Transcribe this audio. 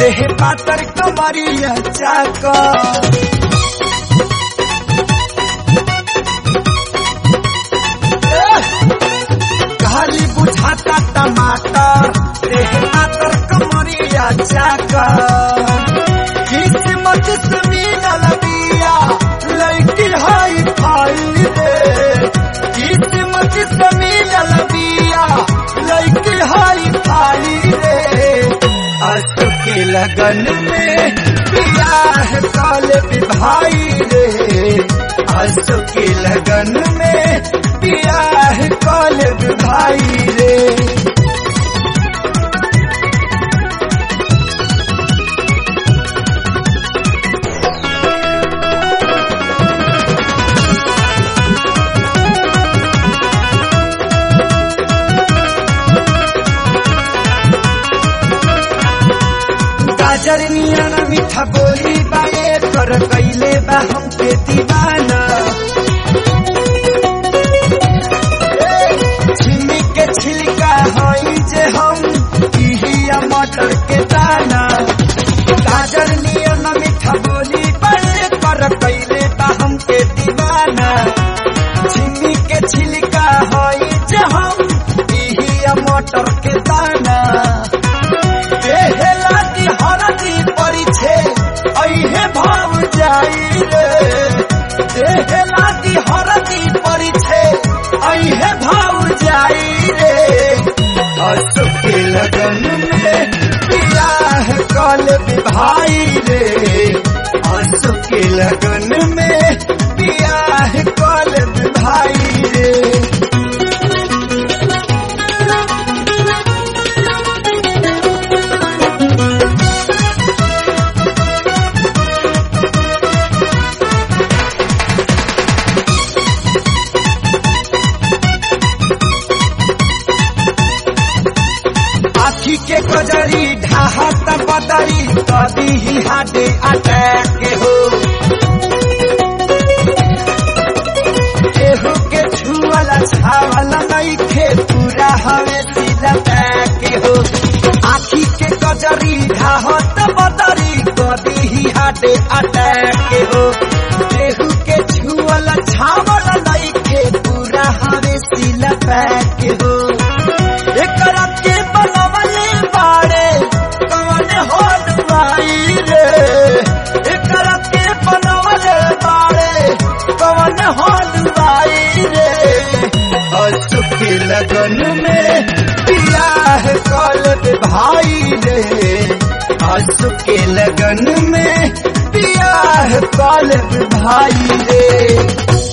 देह पातर कमरिया चाका खाली बुझाता टमाटर देह पातर कमरिया चाका किस्मत से मिलल बिया लड़की हाई फाई रे किस्मत से मिलल बिया लड़की हाई फाई रे अशोक के लगन में बियाह काले भाई रे अशोक के लगन में बियाह काले भाई रे गाजर नियन मीठा बोली बाए कर कैले बा हमके दीवाना छिमी के छिलका हई जे हम इहिया मटर के दाना गाजर नियन मीठा बोली बाए कर कैले बा हमके दीवाना छिमी के छिलका हई जे हम इहिया मटर के दाना देहला की हरदी परी छे अइहे भाव जाई रे देहला की हरदी परी छे अइहे भाव जाई रे अशोक के लगन में बियाह कल भाई रे अशोक के लगन में बियाह कल भाई रे आखी के कजरी ढाहत बदरी कदी ही हाडे अटैक हो केहू के छुअला छावला नहीं खे पूरा हवे सीधा पैक हो आखी के कजरी ढाहत बदरी कदी ही हाडे अटैक हो केहू के छुअला छावला नहीं खे पूरा हवे सीला पैक हो एकरा के बनवले बाड़े कवन होत भाई रे एकरा के बनवले बाड़े कवन होत भाई रे अशोक के लगन में बियाह कल भाई रे अशोक के लगन में बियाह कल भाई रे